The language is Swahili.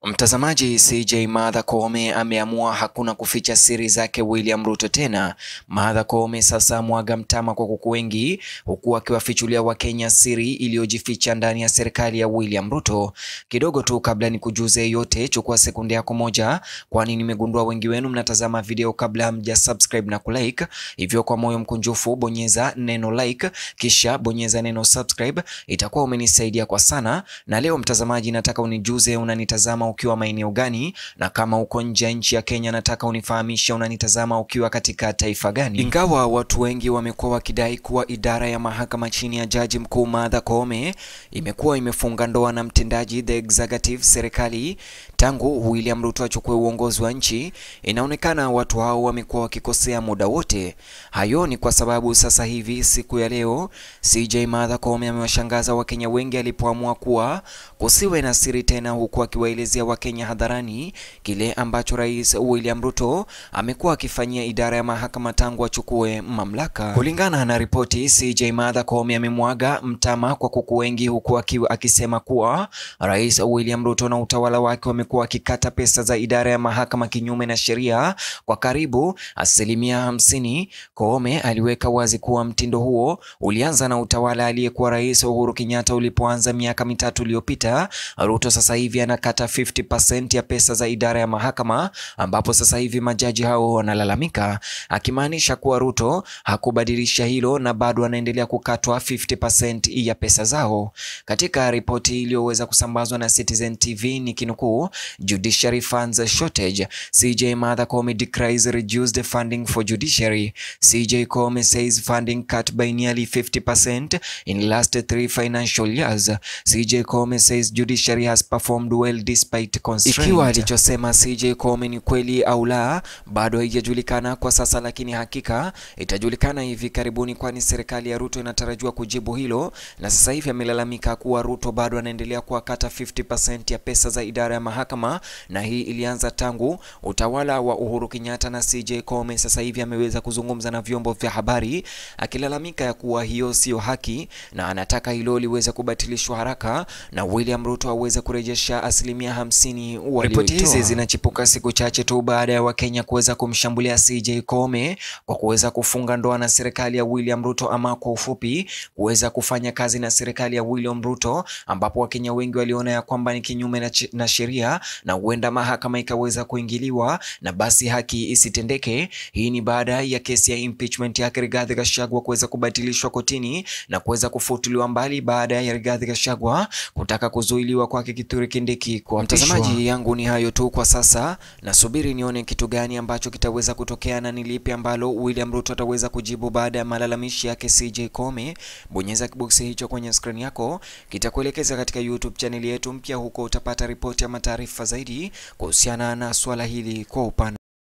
Mtazamaji, CJ Martha Koome ameamua hakuna kuficha siri zake William Ruto tena. Martha Koome sasa mwaga mtama kwa kuku wengi, huku akiwafichulia Wakenya siri iliyojificha ndani ya serikali ya William Ruto. Kidogo tu kabla ni kujuze yote, chukua sekunde yako moja, kwani nimegundua wengi wenu mnatazama video kabla mja subscribe na kulike. Hivyo kwa moyo mkunjufu bonyeza neno like, kisha bonyeza neno subscribe, itakuwa umenisaidia kwa sana. Na leo mtazamaji, nataka unijuze unanitazama ukiwa maeneo gani, na kama uko nje ya nchi ya Kenya, nataka unifahamishe unanitazama ukiwa katika taifa gani. Ingawa watu wengi wamekuwa wakidai kuwa idara ya mahakama chini ya jaji mkuu Martha Koome imekuwa imefunga ndoa na mtendaji the executive serikali tangu William Ruto achukue uongozi wa nchi, inaonekana watu hao wamekuwa wakikosea muda wote. Hayo ni kwa sababu sasa hivi siku ya leo CJ Martha Koome amewashangaza Wakenya wengi alipoamua kuwa kusiwe na siri tena, huku akiwaelezea Wakenya hadharani kile ambacho Rais William Ruto amekuwa akifanyia idara ya mahakama tangu achukue mamlaka. Kulingana na ripoti, CJ Martha Koome amemwaga mtama kwa kuku wengi, huku akiwa akisema kuwa Rais William Ruto na utawala wake wamekuwa wakikata pesa za idara ya mahakama kinyume na sheria kwa karibu asilimia hamsini. Koome aliweka wazi kuwa mtindo huo ulianza na utawala aliyekuwa Rais Uhuru Kenyatta ulipoanza miaka mitatu iliyopita. Ruto sasa hivi anakata 50% ya pesa za idara ya mahakama, ambapo sasa hivi majaji hao wanalalamika, akimaanisha kuwa Ruto hakubadilisha hilo na bado anaendelea kukatwa 50% ya pesa zao. Katika ripoti iliyoweza kusambazwa na Citizen TV ni kinukuu, Judiciary funds shortage CJ Martha Koome decries reduced funding for judiciary CJ Koome says funding cut by nearly 50% in last three financial years CJ Koome says judiciary has performed well despite constraint. Ikiwa alichosema CJ Koome ni kweli au la bado haijajulikana kwa sasa, lakini hakika itajulikana hivi karibuni, kwani serikali ya Ruto inatarajiwa kujibu hilo, na sasa hivi amelalamika kuwa Ruto bado anaendelea kuwakata 50% ya pesa za idara ya mahakama, na hii ilianza tangu utawala wa Uhuru Kenyatta. Na CJ Koome sasa hivi ameweza kuzungumza na vyombo vya habari akilalamika ya kuwa hiyo sio haki na anataka hilo liweze kubatilishwa haraka na William Ruto aweze kurejesha asilimia hamsini. Ripoti hizi zinachipuka siku chache tu baada ya Wakenya kuweza kumshambulia CJ Koome kwa kuweza kufunga ndoa na serikali ya William Ruto, ama kwa ufupi kuweza kufanya kazi na serikali ya William Ruto, ambapo Wakenya wengi waliona ya kwamba ni kinyume na, na sheria na huenda mahakama ikaweza kuingiliwa na basi haki isitendeke. Hii ni baada ya kesi ya impeachment yake Rigathi Gachagua kuweza kubatilishwa kotini na kuweza kufutiliwa mbali baada ya Rigathi Gachagua kutaka kuzuiliwa kwake Kithure Kindiki. Kwa mtazamaji yangu ni hayo tu kwa sasa, nasubiri nione kitu gani ambacho kitaweza kutokea na ni lipi ambalo William Ruto ataweza kujibu baada ya malalamishi yake CJ Koome. Bonyeza kiboksi hicho kwenye skrini yako, kitakuelekeza katika YouTube chaneli yetu mpya. Huko utapata ripoti ama taarifa zaidi kuhusiana na swala hili kwa upana